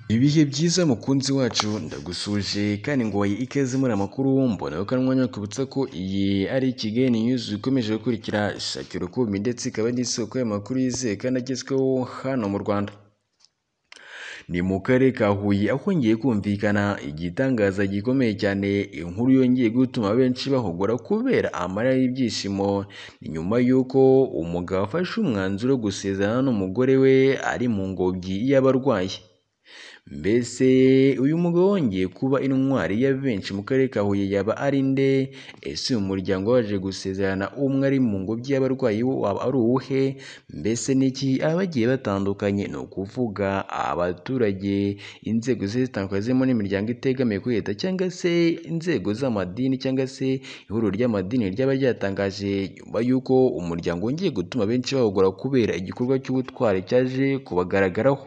Ibihe byiza mukunzi wacu ndagusuje kandi ngo wayi ikaze muri amakuru mbona ko ari umwanya wo kwibutsa ko iyi ari Kigali News ikomeje gukurikira shakira ukumbi ndetse ikaba ari isoko y'amakuru yizewe kandi agezweho hano mu Rwanda ni mu karere ka Huye aho hongeye kumvikana igitangaza gikomeye cyane inkuru yongeye gutuma benshi bahogora kubera amarira y'ibyishimo ni nyuma y'uko umugabo afashe umwanzuro wo gusezerana n'umugore we ari mu ngobyi y'abarwayi mbese uyu mugabo wongeye kuba intwari ya benshi mu karere ka Huye yaba ari nde ese uyu muryango waje gusezerana umwe ari mu ngobyi y'abarwayi wo waba ari uwuhe mbese n'iki abagiye batandukanye ni ukuvuga abaturage inzego zigiye zitandukanye zirimo n'imiryango itegamiye kuri leta cyangwa se inzego z'amadini cyangwa se ihuriro ry'amadini ryaba ryatangaje nyuma y'uko umuryango wongeye gutuma benshi bawugura kubera igikorwa cy'ubutwari cyaje kubagaragaraho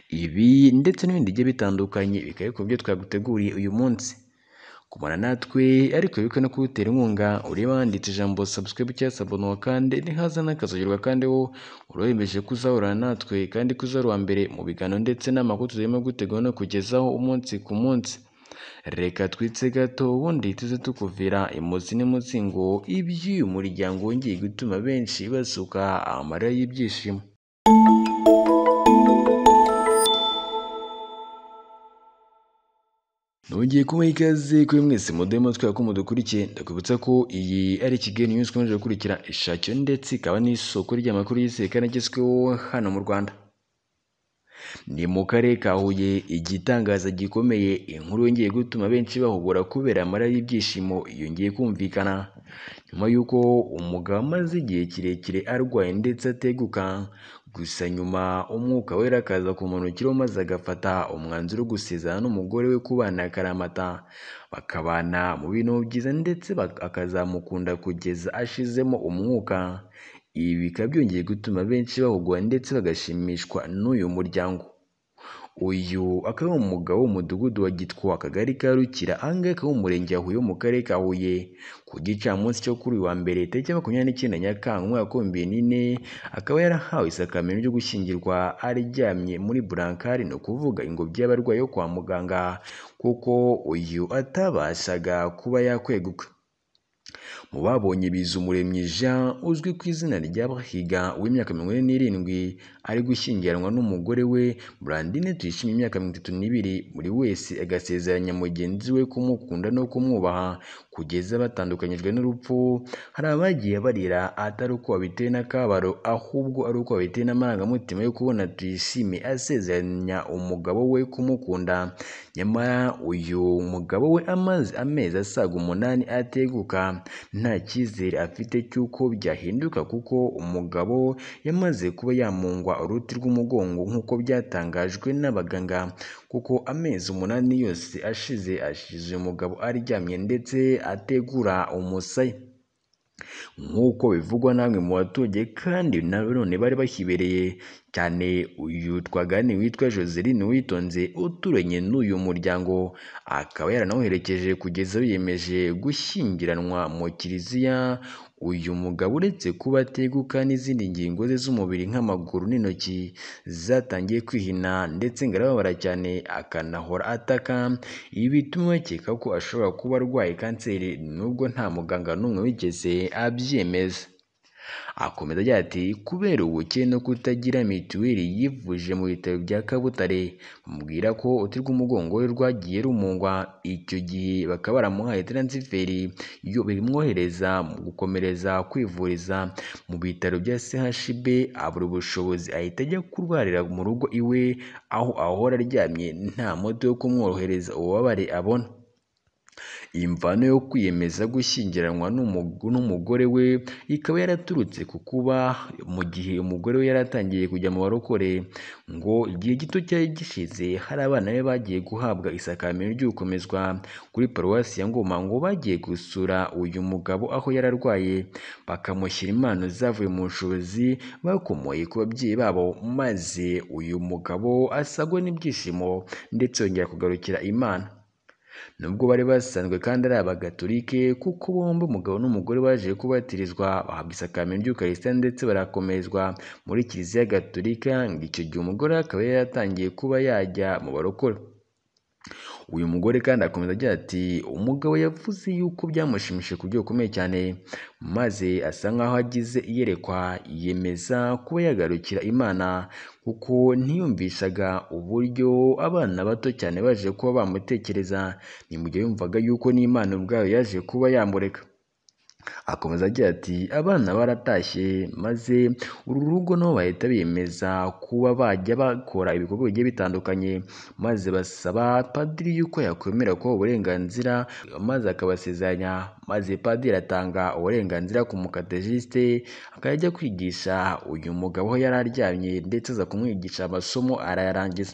ibi ndetse n'ibindi bigiye bitandukanye bikaba ariko byo twaguteguriye uyu munsi kumara natwe ariko bibuke no kuwutera inkunga ureba handitse ijambo subscribe cyangwa sabonuwa kandi ntihaza n'akazugerwa kandi wo uremeje kuzahorana natwe kandi kuzahora uwa mbere mu biganiro ndetse n'amakuru tuzarimo gutegura no kugezaho umunsi ku munsi reka twitse gato ubundi tuze tukuvira imuzi n'imuzi ngo iby'uyu muryango wongeye gutuma benshi basuka amarira y'ibyishimo Nongeye kubaha ikaze kuri mwese mudemo twera ko mudukurikiye ndakwibutsa ko iyi ari Kigali News ikomeje gukurikira ishakiro ndetse ikaba n'isoko ry'amakuru yizewe kandi agezweho hano mu Rwanda ni mu karere ka Huye igitangaza gikomeye inkuru yongeye gutuma benshi bahugura kubera amarira y'ibyishimo yongeye kumvikana nyuma y'uko umugabo amaze igihe kirekire arwaye ndetse ateguka gusa nyuma umwuka wera akaza kumunukiraho maze agafata umwanzuro wo gusezerana n'umugore we kubana akaramata bakabana mu bintu byiza ndetse akazamukunda kugeza ashizemo umwuka ibi bikaba byongeye gutuma benshi bahugura ndetse bagashimishwa n'uyu muryango uyu akaba ari umugabo w'umudugudu wa gitwa akagari ka rukira ahangaha akaba umurenge wa huye wo mu karere ka huye ku gicamunsi cyo kuri uyu wa mbere tariki makumyabiri n'icyenda nyakanga umwaka w'ibihumbi bibiri n'ine akaba yarahawe isakamento ryo gushyingirwa aryamye muri burankari ni ukuvuga ingobyi y'abarwayi yo kwa muganga kuko uyu atabashaga kuba yakweguka mu babonye bizumuremyi jean uzwi ku izina rya bahiga w'imyaka mirongo ine n'irindwi ari gushyingiranwa n'umugore we brandine tuyishimiye imyaka mirongo itatu n'ibiri buri wese agasezeranya mugenzi we kumukunda no kumwubaha kugeza batandukanyijwe n'urupfu hari abagiye barira atari uko babiteye n'akabaro ahubwo ari uko babiteye n'amarangamutima yo kubona tuyishime asezeranya umugabo we kumukunda nyamara uyu mugabo we amaze amezi asaga umunani ateguka nta cyizere afite cy'uko byahinduka kuko umugabo yamaze kuba yamungwa uruti rw'umugongo nk'uko byatangajwe n'abaganga kuko amezi umunani yose ashize ashize umugabo aryamye ndetse ategura umusaya nk'uko bivugwa namwe mu baturage kandi nanone bari bahibereye cyane uyu twagani witwa Joseline Witonze uturanye n'uyu muryango akaba yaranawuherekeje kugeza biyemeje gushyingiranwa mu kiliziya uyu mugabo uretse kuba ateguka n'izindi ngingo ze z'umubiri nk'amaguru n'intoki zatangiye kwihina ndetse ngo arababara cyane akanahora ataka ibi bituma bakeka ko ashobora kuba arwaye kanseri nubwo nta muganga n'umwe wigeze abyemeza akomeza agira ati kubera ubukene no kutagira mituweli yivuje mu bitaro bya kabutare bamubwira ko uti rw'umugongo we rwagiye rumungwa icyo gihe bakaba baramuhaye taransiferi yo bimwohereza mu gukomereza kwivuriza mu bitaro bya chb abura ubushobozi ahita ajya kurwarira mu rugo iwe aho ahora aryamye nta moto yo kumworohereza ububabare abona imvano yo kwiyemeza gushyingiranwa n'umugore we ikaba yaraturutse ku kuba mu gihe umugore we yaratangiye kujya mu barokore ngo igihe gito cyari gishize hari abana be bagiye guhabwa isakamiro ry'ukomezwa kuri paruwasi ya ngoma ngo bagiye gusura uyu mugabo aho yararwaye bakamushyira impano zavuye mu bushobozi bakomoye ku babyeyi babo maze uyu mugabo asagwa n'ibyishimo ndetse yongera kugarukira imana nubwo bari basanzwe kandi ari abagatolike kuko bombi umugabo n'umugore baje kubatirizwa bahabwa isakaramentu ry'ukarisita ndetse barakomezwa muri kiliziya gatolika ngo icyo gihe umugore akaba yari yatangiye kuba yajya mu barokore uyu mugore kandi akomeza agira ati umugabo yavuze yuko byamushimishije ku buryo bukomeye cyane maze asa nkaho agize iyerekwa yiyemeza kuba yagarukira imana kuko ntiyumvishaga uburyo abana bato cyane baje kuba bamutekereza ni mu gihe yumvaga yuko n'imana ubwayo yaje kuba yamureka akomeza agira ati abana baratashye maze uru rugo nabo bahita biyemeza kuba bajya bakora ibikorwa bigiye bitandukanye maze basaba padiri yuko yakwemera kubaha uburenganzira maze akabasezeranya maze padiri atanga uburenganzira ku mukategiste akajya ajya kwigisha uyu mugabo aho yari aryamye ndetse aza kumwigisha amasomo arayarangiza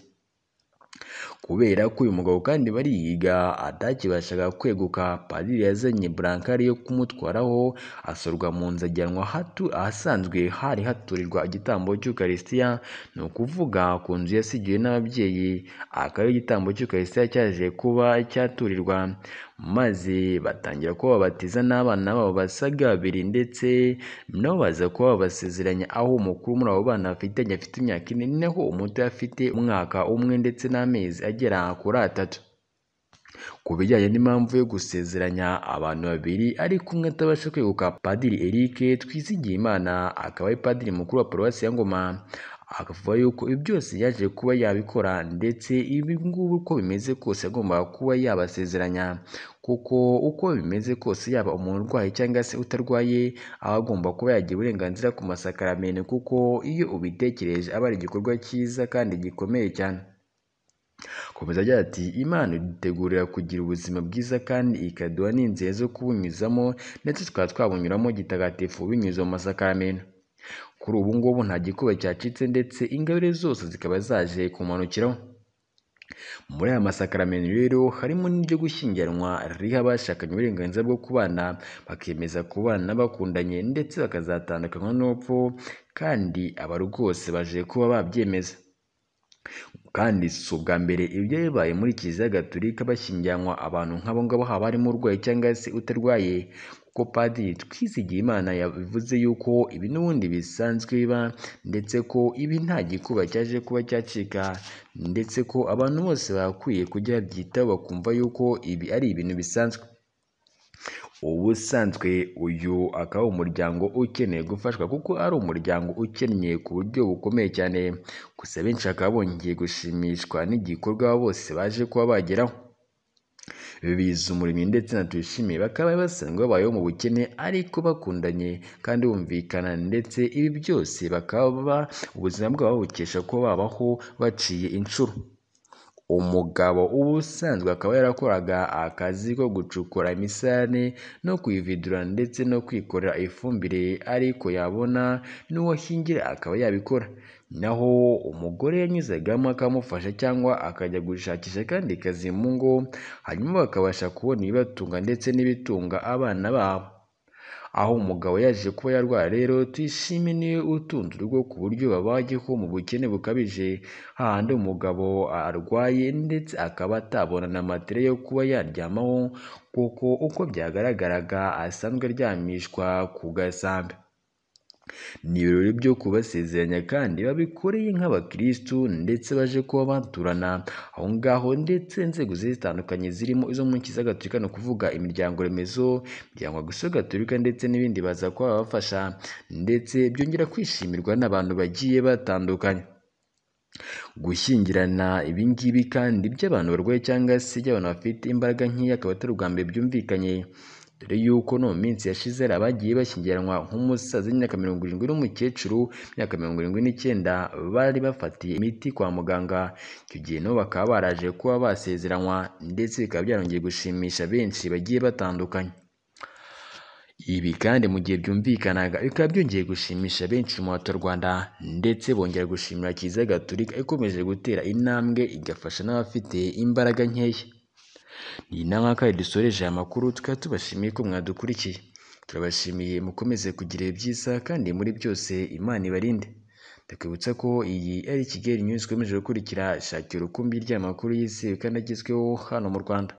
kubera ko uyu mugabo kandi bariyiga atakibashaga kweguka padiri yazanye burankari yo kumutwaraho asorwa mu nzu ajyanwa hatu ahasanzwe hari haturirwa igitambo cy'ukarisitiya ni ukuvuga ku nzu yasigiwe n'ababyeyi akaba ari igitambo cy'ukarisitiya cyaje kuba cyaturirwa maze batangira kuba babatiza n'abana babo basaga babiri ndetse nabo baza kuba babasezeranya aho umukuru muri abo bana bafitanye afite imyaka ine naho umuto afite umwaka umwe ndetse n'amezi agera kuri atatu ku bijyanye n'impamvu yo gusezeranya abantu babiri ariko umwe atabasha kweguka padiri Eric twizigiye imana akaba ari padiri mukuru wa paruwasi ya ngoma akavuga yuko ibi byose yaje kuba yabikora ndetse ibi ngubu uko bimeze kose yagombaga kuba yabasezeranya kuko uko bimeze kose yaba umuntu urwaye cyangwa se utarwaye aba agomba kuba yagira uburenganzira ku masakaramentu kuko iyo ubitekereje aba ari igikorwa cyiza kandi gikomeye cyane Komeza agira ati Imana idutegurira kugira ubuzima bwiza kandi ikaduha n'inzira zo kubunyuzamo ndetse tukaba twabunyuramo gitagatifu binyuze mu masakaramentu kuri ubu ngubu nta gikuba cyacitse ndetse ingabire zose zikaba zaje kumanukiraho muri aya masakaramentu rero harimo n'iryo gushyingiranwa riha abashakanye uburenganzira bwo kubana bakemeza kubana bakundanye ndetse bakazatandukanywa n'urupfu kandi aba rwose baje kuba babyemeza kandi si ubwa mbere ibyo bibaye muri kiliziya gatolika bashyingiranwa abantu nk'abo ngabo haba harimo urwaye cyangwa se utarwaye kuko padiri twizigiye imana yabivuze yuko ibi n'ubundi bisanzwe biba ndetse ko ibi nta gikuba cyaje kuba cyacika ndetse ko abantu bose bakwiye kujya babyitaho bakumva yuko ibi ari ibintu bisanzwe ubusanzwe uyu akaba umuryango ukeneye gufashwa kuko ari umuryango ukennye ku buryo bukomeye cyane gusa benshi bakaba bongeye gushimishwa n'igikorwa bose baje kuba bageraho bibiza umurimo ndetse na tuyishimiye bakaba basanzwe babayeho mu bukene ariko bakundanye kandi bumvikana ndetse ibi byose bakaba ubuzima bwabo babukesha kuba babaho baciye inshuro umugabo ubusanzwe akaba yarakoraga akazi ko gucukura imisarane no kuyividura ndetse no kwikorera ifumbire ariko yabona n'uwashingira akaba yabikora naho umugore yanyuzagamo akamufasha cyangwa akajya gushakisha kandi kazi mu ngo hanyuma bakabasha kubona ibibatunga ndetse n'ibitunga abana babo aho umugabo yaje kuba yarwara rero tuyishime niwe utunze urugo ku buryo babayeho mu bukene bukabije hahandi umugabo arwaye ndetse akaba atabona na matera yo kuba yaryamaho kuko uko byagaragaraga asanzwe aryamishwa ku gasambi ni ibirori byo kubasezeranya kandi babikoreye nk'abakirisitu ndetse baje kuba baturana aho ngaho ndetse inzego zigiye zitandukanye zirimo izo mu nkiza gatolika ni ukuvuga imiryango remezo imiryango gusa gatolika ndetse n'ibindi baza kuba babafasha ndetse byongera kwishimirwa n'abantu bagiye batandukanye gushyingirana ibingibi kandi by'abantu barwaye cyangwa se by'abantu bafite imbaraga nkeya akaba atari ubwa mbere byumvikanye dore yuko no mu minsi yashize hari abagiye bashyigiranwa nk'umusaza w'imyaka mirongo irindwi n'umukecuru w'imyaka mirongo irindwi n'icyenda bari bafatiye imiti kwa muganga icyo gihe nabo bakaba baraje kuba basezeranywa ndetse bikaba byarongeye gushimisha benshi bagiye batandukanye ibi kandi mu gihe byumvikanaga bikaba byongeye gushimisha benshi mu baturarwanda ndetse bongera gushimira kiliziya gatolika ikomeje gutera intambwe igafasha n'abafite imbaraga nkeya ni na nka kandi dusoreje aya makuru tukaba tubashimiye ko mwadukurikiye turabashimiye mukomeze kugira ibyiza kandi muri byose imana ibarinde ndakibutsa ko iyi ari kigali news ikomeje gukurikira shakira urukumbi ry'amakuru y'isi kandi agezweho hano mu rwanda